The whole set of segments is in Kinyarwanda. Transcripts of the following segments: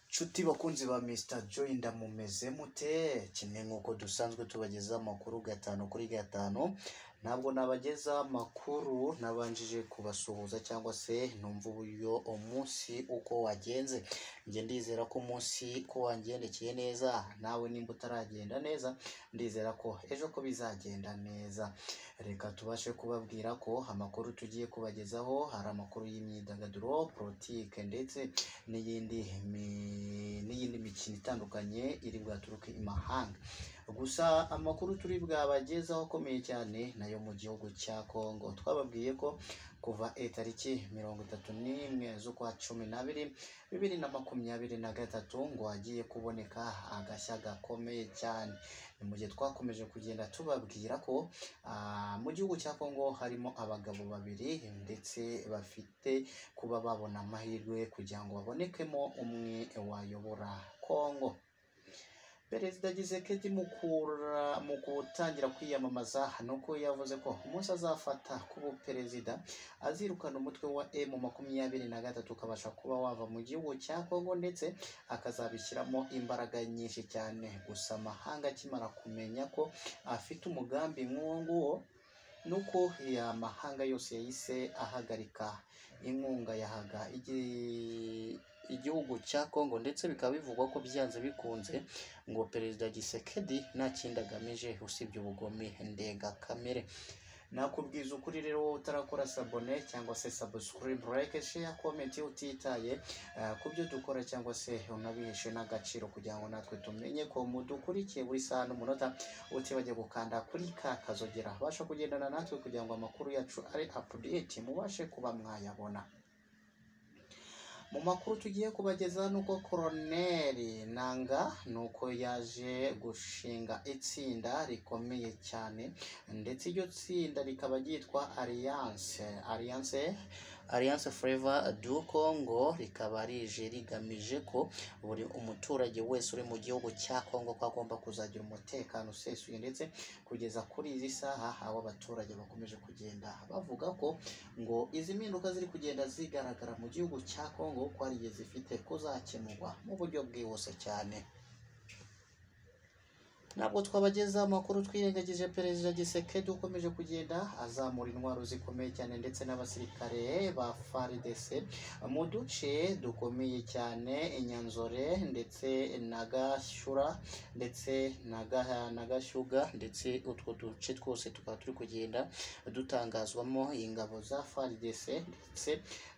nshuti bakunzi ba Mr Joy ndamumeze mute kimwe nk'uko dusanzwe tubageza amakuru gatanu kuri gatanu ntabwo nabageza amakuru nabanjije kubasuhuza cyangwa se numva uburyo umunsi uko wagenze njye ndizera ko umunsi ko wangendekeye neza nawe nimba utaragenda neza ndizera ko ejo ko bizagenda neza reka tubashe kubabwira ko amakuru tugiye kubagezaho hari amakuru y'imyidagaduro politike ndetse n'iyindi mi- n'iyindi mikino itandukanye iri bwaturuke imahanga gusa amakuru turi bwabagezaho akomeye cyane nayo mu gihugu cya Congo twababwiye ko kuva eh, tariki mirongo itatu n'imwe z'ukwa cumi n'abiri bibiri na makumyabiri na gatatu ngo hagiye kuboneka agashya gakomeye cyane ni mu gihe twakomeje kugenda tubabwira ko ah, mu gihugu cya Congo harimo abagabo babiri ndetse bafite kuba babona amahirwe kugira ngo babonekemo umwe wayobora Congo Perezida Tshisekedi mukura mu gutangira kwiyamamaza ni uko yavuze ko umunsi azafata kuba perezida azirukana umutwe wa M makumyabiri na gatatu ukabasha kuba wava mu gihugu cya Congo ndetse akazabishyiramo imbaraga nyinshi cyane gusa amahanga akimara kumenya ko afite umugambi nk'uwo nguwo nuko amahanga yose yahise ahagarika inkunga yahaga igi- igihugu cya Congo ndetse bikaba bivugwa ko byanze bikunze ngo perezida Gisekedi nta kindi agamije usibye ubugome ndengakamere nakubwiza ukuri rero wowe utarakora sabone cyangwa se subscribe like share comment iyo utitaye eh, ku byo dukora cyangwa se unabiheshe n'agaciro kugira ngo natwe tumenye ko mudukurikiye buri saha n'umunota utibajye gukanda kuri ka kazogera abasha kugendana natwe kugira ngo amakuru yacu ari update mubashe kuba mwayabona mu makuru tugiye kubageza nuko koroneri nanga nuko yaje gushinga itsinda rikomeye cyane ndetse iryo tsinda rikaba ryitwa alliance alliance alliance forever du congo rikaba rije rigamije ko buri umuturage wese uri mu gihugu cya congo ko agomba kuzagira umutekano usesuye ndetse kugeza kuri izi saha abo abaturage bakomeje kugenda bavuga ko ngo izi mpinduka ziri kugenda zigaragara mu gihugu cya Congo ko hari igihe zifite kuzakemurwa mu buryo bwihuse cyane ntabwo twabageza amakuru twirengagije perezida Gisekedi ukomeje kugenda azamura intwaro zikomeye cyane ndetse n'abasirikare ba FARDC mu duce dukomeye cyane Inyanzore ndetse na Gashyura ndetse na Gaha- na Gashyuga ndetse utwo duce twose tukaba turi kugenda dutangazwamo ingabo za FARDC ndetse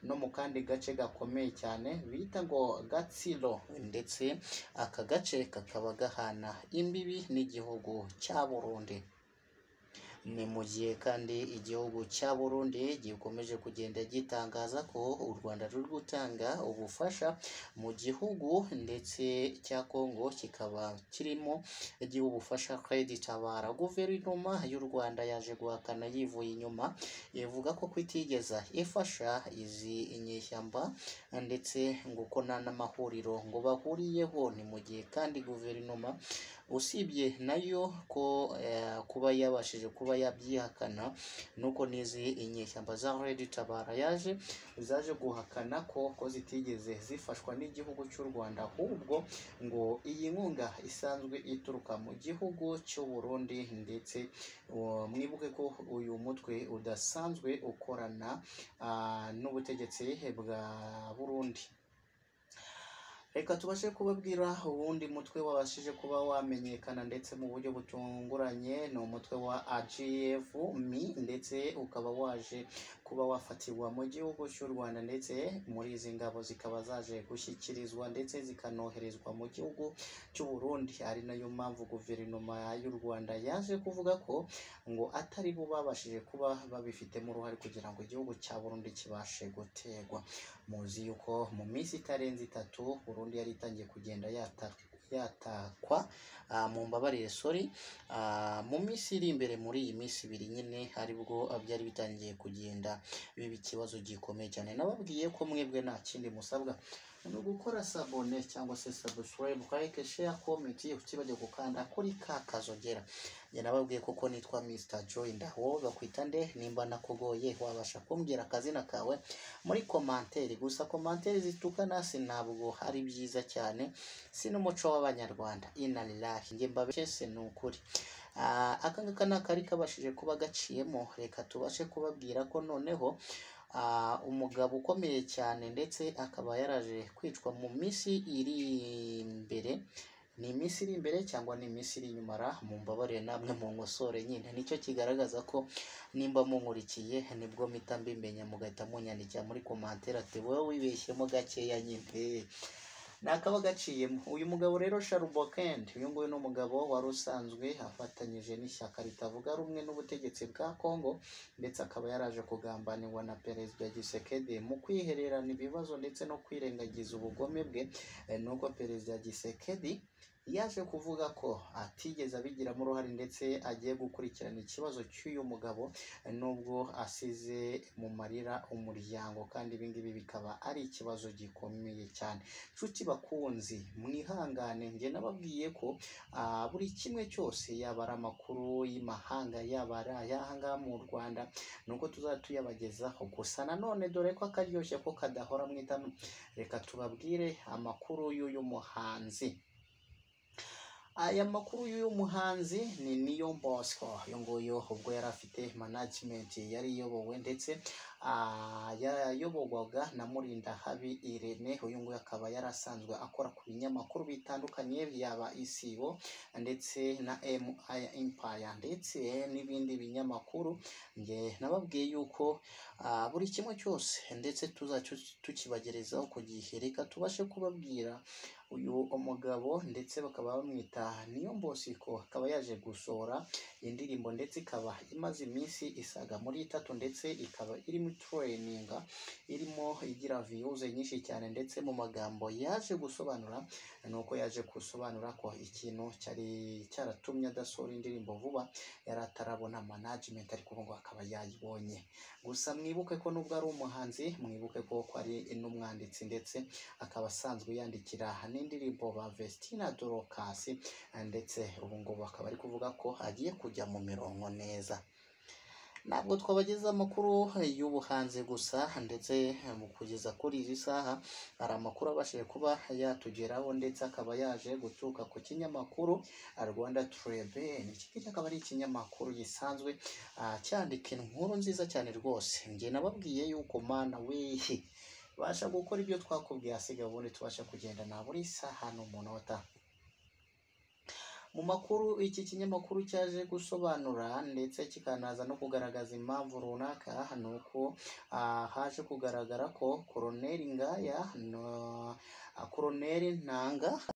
no mu kandi gace gakomeye cyane bita ngo Gatsiro ndetse aka gace kakaba gahana imbibi n'igihugu cya Burundi ni mu gihe kandi igihugu cya Burundi gikomeje kugenda gitangaza ko u Rwanda ruri gutanga ubufasha mu gihugu ndetse cya Congo kikaba kirimo giha ubufasha credit tabara guverinoma y'u Rwanda yaje guhakana yivuye inyuma ivuga ko kutigeza ifasha izi inyeshyamba ndetse ngo ko nta n'amahuriro ngo bahuriyeho ni mu gihe kandi guverinoma usibye nayo ko eh, kuba yabashije kuba yabyihakana nuko n'izi inyeshyamba za Red Tabara yaje zaje guhakana ko ko zitigeze zifashwa n'igihugu cy'u Rwanda ahubwo ngo iyi nkunga isanzwe ituruka mu gihugu cy'u Burundi ndetse uh, mwibuke ko uyu mutwe udasanzwe ukorana ah, n'ubutegetsi bwa Burundi Reka tubashe kubabwira uwundi mutwe wabashije kuba wamenyekana ndetse mu buryo butunguranye ni umutwe wa AGF mi ndetse ukaba waje kuba wafatirwa mu gihugu cy'u Rwanda ndetse muri izi ngabo zikaba zaje gushyikirizwa ndetse zikanoherezwa mu gihugu cy'u Burundi ari nayo mpamvu guverinoma y'u Rwanda yaje kuvuga ko ngo atari bo babashije kuba babifitemo uruhare kugira ngo igihugu cya Burundi kibashe gutegwa muzi yuko mu minsi itarenze itatu Burundi yari itangiye kugenda yata- yatakwa ah, mumbabarire sorry ah, mu minsi iri imbere muri iyi minsi ibiri nyine aribwo byari bitangiye kugenda biba ikibazo gikomeye cyane nababwiye ko mwebwe nta kindi musabwa ni ugukora sabone cyangwa se subscribe like share comment utibajya gukanda kuri ka kazogera njye nababwiye koko nitwa Mr Joy Ndaho bakwita nde nimba nakugoye wabasha kumbwira akazina kawe muri komanteri gusa komanteri zituka nasi ntabwo ari byiza cyane si n'umuco w'abanyarwanda inalilahi njye mbabeshe ni ukuri Ah, aka ngaka ni akari kabashije kuba gaciyemo reka tubashe kubabwira ko noneho ah, umugabo ukomeye cyane ndetse akaba yaraje kwicwa mu minsi iri imbere ni iminsi iri imbere cyangwa ni iminsi iri inyuma ra mumbabarire namwe mu nkosore nyine nicyo kigaragaza ko nimba munkurikiye nibwo mpita mbimenya mugahita munyandikira muri komantere ati wowe wibeshyemo gakeya nyine ni akaba gaciyemo uyu mugabo rero Sharubokend uyu nguyu ni umugabo wari usanzwe afatanyije n'ishyaka ritavuga rumwe n'ubutegetsi bwa Congo ndetse akaba yaraje kugambanirwa na Perezida Gisekedi mu kwihererana ibibazo ndetse no kwirengagiza ubugome bwe Eh, nuko Perezida Gisekedi yaje kuvuga ko atigeze abigiramo uruhare ndetse agiye gukurikirana ikibazo cy'uyu mugabo eh, nubwo asize mu marira umuryango kandi ibi ngibi bikaba ari ikibazo gikomeye cyane nshuti bakunzi mwihangane njye nababwiye ko ah, buri kimwe cyose yaba ari amakuru y'imahanga yaba ari ayahangaha mu rwanda nuko tuzajya tuyabagezaho gusa nanone dore ko akaryoshye ko kadahora mu itama reka tubabwire amakuru y'uyu muhanzi aya makuru y'uyu muhanzi ni niyo bosco uyu nguyu ubwo yari afite management yari iyobowe ndetse ah, yayoborwaga na murinda habi irene uyu nguyu akaba yari asanzwe akora ku binyamakuru bitandukanye byaba isibo ndetse na mi empire ndetse n'ibindi binyamakuru njye nababwiye yuko ah, buri kimwe cyose ndetse tuzajya tukibagerezaho ku gihe reka tubashe kubabwira uyu umugabo ndetse bakaba bamwita Niyombosiko akaba yaje gusohora indirimbo ndetse ikaba imaze iminsi isaga muri itatu ndetse ikaba irimo tureyininga irimo igira viyuze nyinshi cyane ndetse mu magambo yaje gusobanura ni uko yaje gusobanura ko ikintu cyari cyaratumye adasohora indirimbo vuba yari atarabona management ariko ubu ngubu akaba yayibonye gusa mwibuke ko nubwo ari umuhanzi mwibuke ko ko ari n'umwanditsi ndetse akaba asanzwe yandikira n'indirimbo ba Vestina Dorcas ndetse ubu ngubu akaba ari kuvuga ko agiye kujya mu mirongo neza ntabwo twabageza amakuru y'ubuhanzi gusa ndetse mu kugeza kuri izi saha hari amakuru abashije kuba yatugeraho ndetse akaba yaje guturuka ku kinyamakuru Rwanda Trebe iki ngiki akaba ari ikinyamakuru gisanzwe ah, cyandika inkuru nziza cyane rwose njye nababwiye yuko mana wihi basha gukora ibyo twakubwiye asigaye ubundi tubasha kugendana buri saha n'umunota mu makuru iki kinyamakuru cyaje gusobanura ndetse kikanaza no kugaragaza impamvu runaka ni uko ah, haje kugaragara ko koroneri ngaya na ah, koroneri ntanga